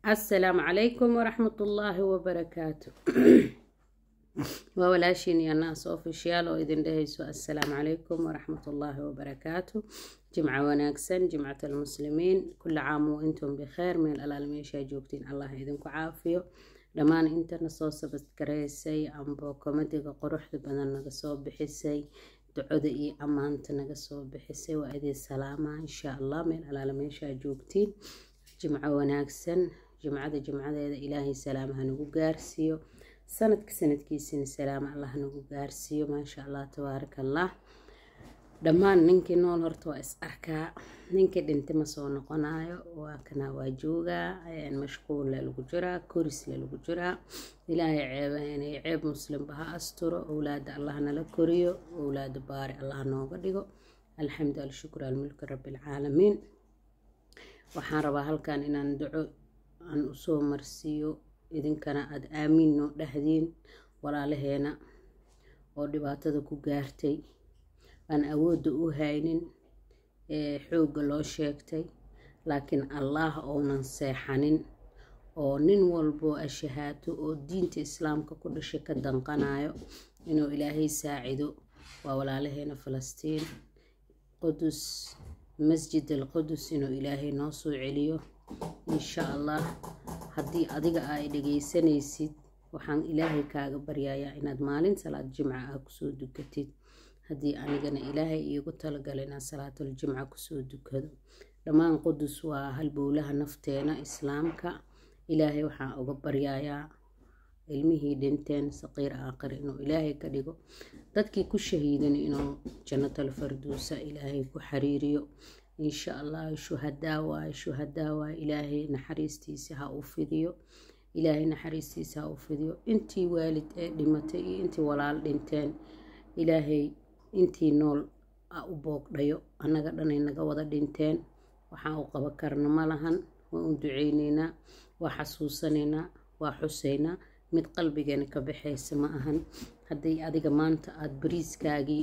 asalaamu calaykum waraxmatullaahi wabarakaatu waa walaashiin iyo naas ofishiyaal oo idin dhehayso assalaamu calaykum waraxmatullaahi wabarakaatu jimco wanaagsan jimcat almuslimiin kulli caam wa intum bikheer meel alaal meeshaa joogtiin allah idinku caafiyo dhammaan intana soo sabadgaraysay amba komadiga quruxda badan naga soo bixisay ducoda iyo ammaanta naga soo bixisay waa idin salaamaa insha allah meel alaala meeshaa joogtiin jimco wanaagsan jimcada jimcadeeda ilaahay salaam hanagu gaarsiiyo sanadka sanadkiisina salaam allah hanagu gaarsiiyo maasha allah tabaaraka allah dhammaan ninkii nool horta waa is arkaa ninkii dhintay ma soo noqonayo waa kanaa waa joogaa mashquulle lagu jiraa korisle lagu jiraa ilaahay ceebaynay ceeb muslimba ha asturo owlaada allah nala koriyo owlaada baari allah nooga dhigo alxamdu alshukr almulki rabbi alcaalamiin waxaan rabaa halkan inaan duco aan usoo marsiiyo idinkana aada aamiin noo dhahdiin walaalaheena oo dhibaatada ku gaartay aan awoodda u haynin ee xoogga loo sheegtay laakiin allaah ounan seexanin oo nin walboo ashahaato oo diinta islaamka ku dhashay ka danqanayo inuu ilaahay saacido waa walaalaheena falastiin qudus masjid al qudus inuu ilaahay noo soo celiyo insha allah haddii adiga ay dhagaysanaysid waxaan ilaahay kaaga baryayaa inaad maalin salaad jimca ah kusoo dukatid haddii anigana ilaahay iigu talagala inaan salaatul jimca kusoo dukado dhammaan qudus waa halbowlaha nafteena islaamka ilaahay waxaan uga baryayaa ilmihii dhinteen saqiir aakhir inuu ilaahay ka dhigo dadkii ku shahiidan inuu jannatal farduusa ilaahay ku xiriiriyo insha allah shuhadaa waaye shuhadaa waaye ilaahay naxariistiisa ha u fidiyo ilaahay naxariistiisa ha u fidiyo intii waalid ee dhimatay iyo intii walaal dhinteen ilaahay intii nool a u boogdhayo annaga dhanay naga wada dhinteen waxaan u qaba karna ma lahan waa u duceyneynaa waa xasuusanaynaa waa xuseynaa mid qalbigeena ka baxaysa ma ahan haddii adiga maanta aada bariiskaagii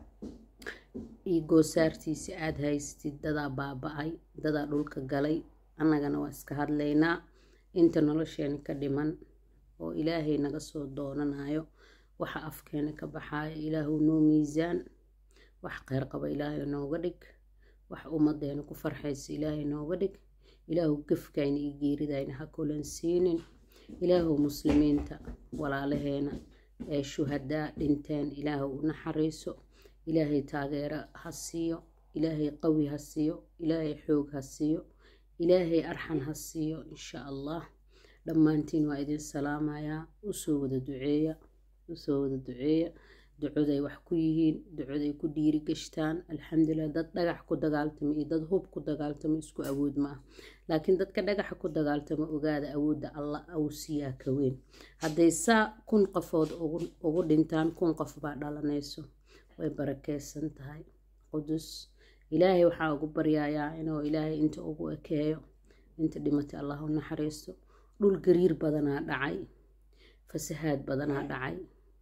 iyo goosaartiisi aada haystid dadaa baaba-ay dadaa dhulka galay annagana waa iska hadlaynaa inta nolosheena ka dhiman oo ilaahay naga soo doonanayo waxa afkeena ka baxayo ilaahu noo miisaan wax kheyr qaba ilaahay nooga dhig wax ummadeena ku farxaysa ilaahay nooga dhig ilaahu gefkayna iyo geeridayna ha kulan siinin ilaahu muslimiinta walaalaheena ee shuhadaa dhinteen ilaahu u naxariiso ilaahay taageero ha siiyo ilaahay qawi ha siiyo ilaahay xoog ha siiyo ilaahay arxan ha siiyo insha allah dhammaantiin waa idin salaamayaa usoo wada duceeya usoo wada duceeya ducoday wax ku yihiin ducoday ku dhiiri gashtaan alxamdulilah dad dhagax ku dagaaltama iyo dad hub ku dagaaltama isku awood ma ah laakiin dadka dhagaxa ku dagaaltama ogaada awoodda allah awsiyaa ka weyn hadday saa kun qofood ugu dhintaan kun qof baa dhalanayso way barakeysan tahay qudus ilaahay waxaa ugu baryayaa inuu ilaahay inta ugu ekeeyo inta dhimatay allah u naxariisto dhul gariir badanaa dhacay fasahaad badanaa dhacay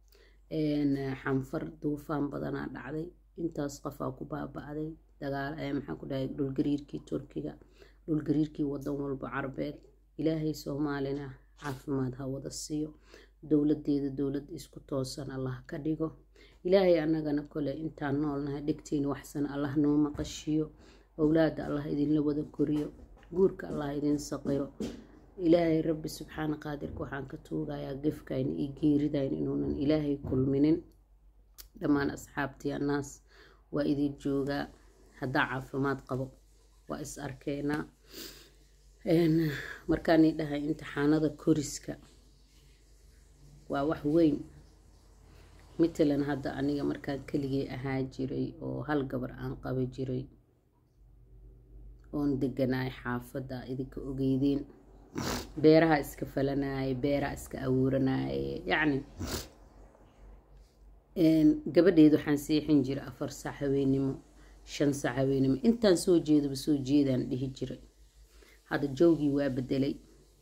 xanfar duufaan badanaa dhacday intaas qofaa ku baaba-day dagaal maxaan ku dhahay dhulgariirkii turkiga dhulgariirkii wadan walbo carbeed ilaahay soomaalina caafimaad ha wada siiyo dowladeeda dowlad isku toosan allah ka dhigo ilaahay annagana kole intaan noolnahay dhegtiin waxsan allah noo maqashiyo owlaada allah idinla wada koriyo guurka allah idin saqiro ilaahay rabbi subxaana qaadirka waxaan ka tuugayaa gefkayna iyo geeridayna inuunan ilaahay kulminin dhammaan asxaabtii annaas waa idin joogaa haddaa caafimaad qabo waa is arkeynaa markaani dhahay imtixaanada koriska waa wax weyn matalan hadda aniga markaan keligay ahaa jiray oo hal gabar aan qaba jiray oon deganaay xaafadda idinka ogeydeen beeraha iska falanaaye beeraha iska awuuranaaye yacni gabadheed waxaan seexin jiray afar saac haweenimo shan saac haweenimo intaan soo jeedaba soo jeedaan dhihi jiray hadda joogii waa bedelay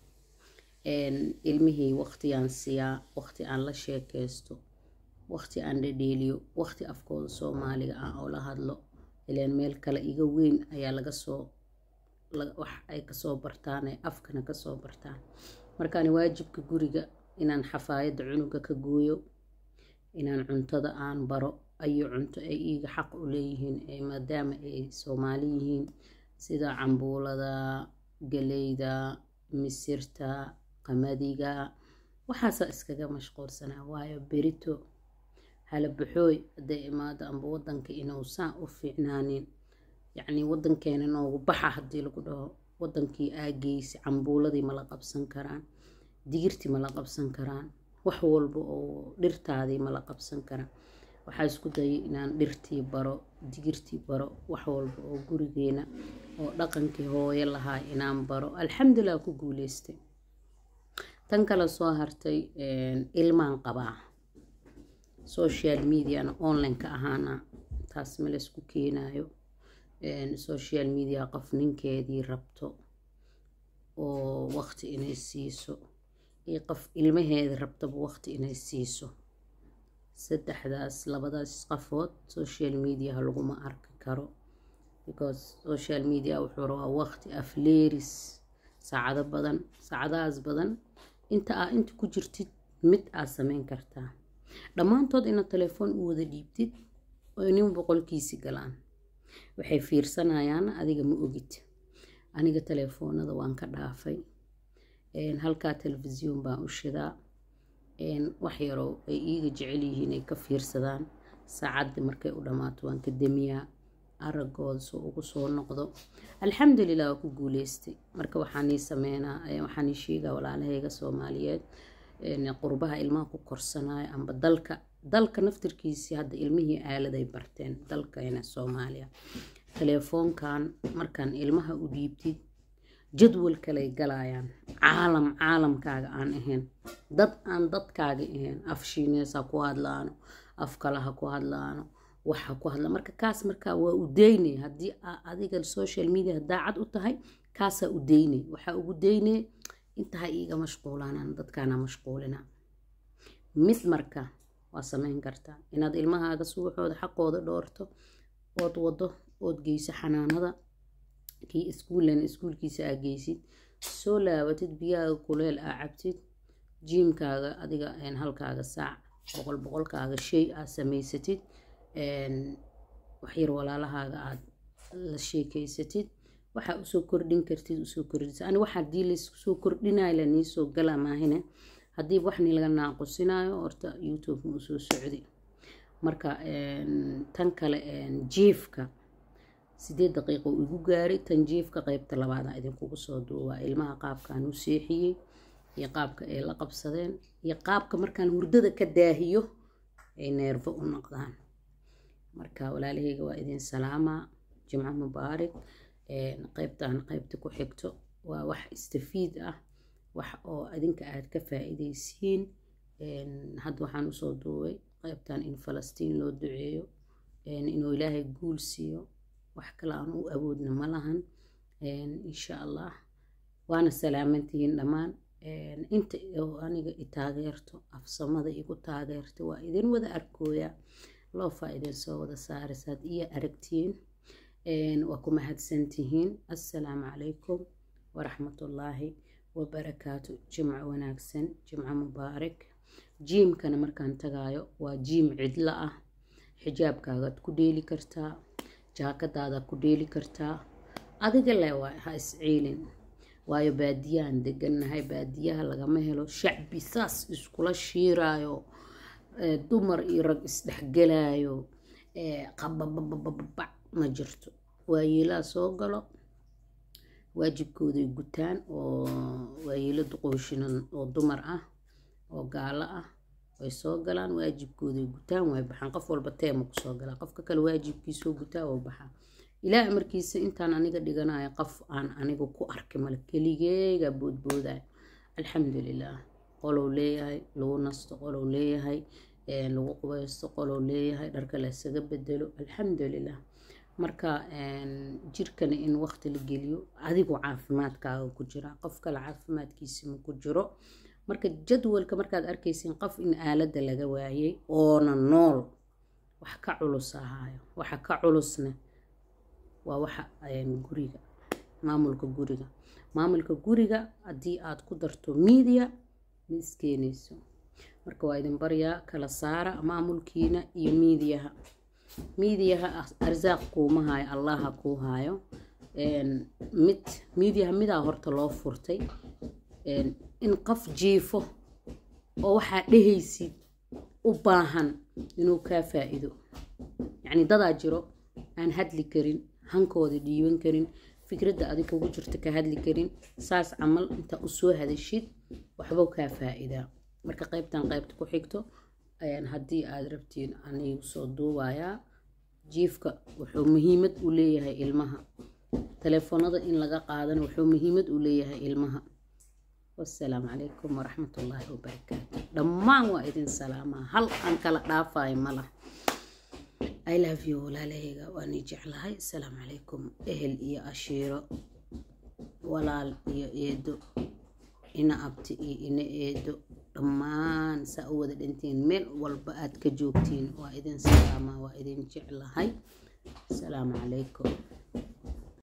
ilmihii waqtiyaan siyaa waqti aan la sheekeysto waqti aan dhadheeliyo waqti afkooda soomaaliga ah oo la hadlo ileen meel kale iga weyn ayaa laga soo wax ay kasoo bartaan ay afkana kasoo bartaan markaani waajibka guriga inaan xafaayadda cunuga ka gooyo inaan cuntada aan baro ayo cunto ay iiga xaq u leeyihiin maadaama ay soomaali yihiin sida cambuulada galeyda misirta qamadiga waxaasaa iskaga mashquulsanaa waayo berito halabaxooy hadday imaado amba wadanka inuusan u fiicnaanin yacnii wadankeena noogu baxa haddii lagu dhaho wadankii aageysi cambuuladii ma la qabsan karaan digirtii ma la qabsan karaan wax walba oo dhirtaadii ma la qabsan karaan waxaa isku dayay inaan dhirtii baro digirtii baro wax walba oo gurigeena oo dhaqankii hooyo lahaa inaan baro alxamdulilah ku guuleystay tan kale soo hartay ilmaan qabaa social mediana online-ka ahaana taas ma laysku keenayo social media qof ninkeedii rabto oo waqti inay siiso iyo qof ilmaheeda rabtaba waqti inay siiso saddexdaas labadaas qafood social mediaha laguma arki karo because social media wuxuu rabaa waqti afleeris saacado badan saacadahaas badan inta aa inta ku jirtid mid aad sameyn kartaa dhammaantood inaad telefoon u wada dhiibtid oo nin boqolkiisi galaan waxay fiirsanayaan adiga ma ogid aniga telefoonada waan ka dhaafay halkaa telefisyoon baan u shidaa wax yaroo ay iiga jecel yihiin ay ka fiirsadaan saacaddi markay u dhammaato waan ka demiyaa aragooda soo ugu soo noqdo alxamdulilah waa ku guuleystay marka waxaanii sameynaa waxaanii sheegaa walaalahayga soomaaliyeed qurbaha ilmaha ku korsanayo amba dalka dalka naftirkiisii hadda ilmihii aaladay barteen dalkayna soomaaliya telefoonkan markaan ilmaha u dhiibtid jadwal kaley galayaan caalam caalamkaaga aan ahayn dad aan dadkaaga ahayn af shiinees ha ku hadlaano af kale ha ku hadlaano waxa ku hadla marka kaas markaa waa u daynay haddii adiga social media daacad u tahay kaasaa u daynay waxaa ugu daynay intaha iiga mashquulaanaan dadkaana mashquulina mid marka waa sameyn kartaa inaad ilmahaaga subaxooda xaqooda dhoorto ood wado ood geyso xanaanada kii iskuulan iskuulkiisa aa geysid soo laabatid biyaaga kuleel aa cabtid jiimkaaga adiga halkaaga saac boqol boqolkaaga shay aa samaysatid waxyar walaalahaaga aad la sheekeysatid waxaa usoo kordhin kartid usoo kordhisa ani waxa hadii laysoo kordhinayo laniisoo gala maahine haddii waxni laga naaqusinayo horta youtube ma usoo socdi marka tan kale jiifka sideed daqiiqo igu gaaray tan jiifka qeybta labaada idinkugu soo duubaa ilmaha qaabkaan u seexiyey iyo qaabka ay la qabsadeen iyo qaabka markaan hurdada ka daahiyo ay neerfo u noqdaan marka walaalahayga waa idin salaamaa jimco mubaarig qeybtan qeybta ku xigto waa wax istafiid ah wax oo adinka aad ka faa-iideysiin hadda waxaan usoo duubay qeybtan in falastiin loo duceeyo inuu ilaahay guul siiyo wax kale aan u awoodna ma lahan insha allah waana salaamantihiin dhammaan inta aniga i taageerto afsamada igu taageerta waa idin wada arkooyaa loofaa idin soo wada saarisaad iyo aragtiin waa ku mahadsantihiin assalaamu calaykum waraxmatullaahi wabarakaatu jimco wanaagsan jimco mubaarak jiimkana markaan tagaayo waa jiim cidlo ah xijaabkaagaad ku dheeli kartaa jaakadaadaad ku dheeli kartaa adiga le waa ha isciilin waayo baadiyahan degannahay baadiyaha lagama helo shacbi saas iskula shiiraayo dumar iyo rag isdhexgelaayo qabababababac ma jirto waayeelaha soo galo waajibkooday gutaan oo waayeelo duqooshina oo dumar ah oo gaalo ah way soo galaan waajibkooday gutaan way baxaan qof walba teema kusoo galaa qofka kale waajibkiisoo gutaa oo baxaa ilaah amarkiisa intaan aniga dhiganayo qof aan aniga ku arki male keligeyga boodboodayo alxamdulilah qolow leeyahay lagu nasto qolow leeyahay lagu qubaysto qolow leeyahay dharka laysaga bedelo alxamdulilah marka jirkana in waqti la geliyo adigu caafimaadkaaga ku jira qof kale caafimaadkiisa ma ku jiro marka jadwalka markaad arkaysin qof in aaladda laga waayay oona nool wax ka culus ahaayo waxa ka culusna waa waxa guriga maamulka guriga maamulka guriga haddii aad ku darto miidiya ma iskeenayso marka waa idin baryaa kala saara maamulkiina iyo miidiyaha miidiyaha arsaaq kuuma haayo allaha kuu haayo mid miidiyaha midaa horta loo furtay in qof jiifo oo waxaa dhehaysid u baahan inuu kaa faa-iido yacni dadaa jiro aan hadli karin hankooda dhiiban karin fikradda adig kugu jirta ka hadli karin saas camal intaa usoo hadashid waxbuu kaa faa-iidaa marka qaybtan qaybta ku xigto ayaan haddii aada rabtiin anigu soo duubayaa jiifka wuxuu muhiimad u leeyahay ilmaha telefoonada in laga qaadana wuxuu muhiimad u leeyahay ilmaha wasalaamu calaykum waraxmatullaahi wabarakaatu dhammaan waa idin salaamaa hal aan kala dhaafayo malah i love you walaalahayga waani jeclahay asalaamu calaykum ehel iyo ashiiro walaal iyo eedo ina abti iyo ina eedo dhammaan saa u wada dhintiin meel walba aad ka joogtiin waa idin salaamaa waa idin jeclahay asalaamu calaykum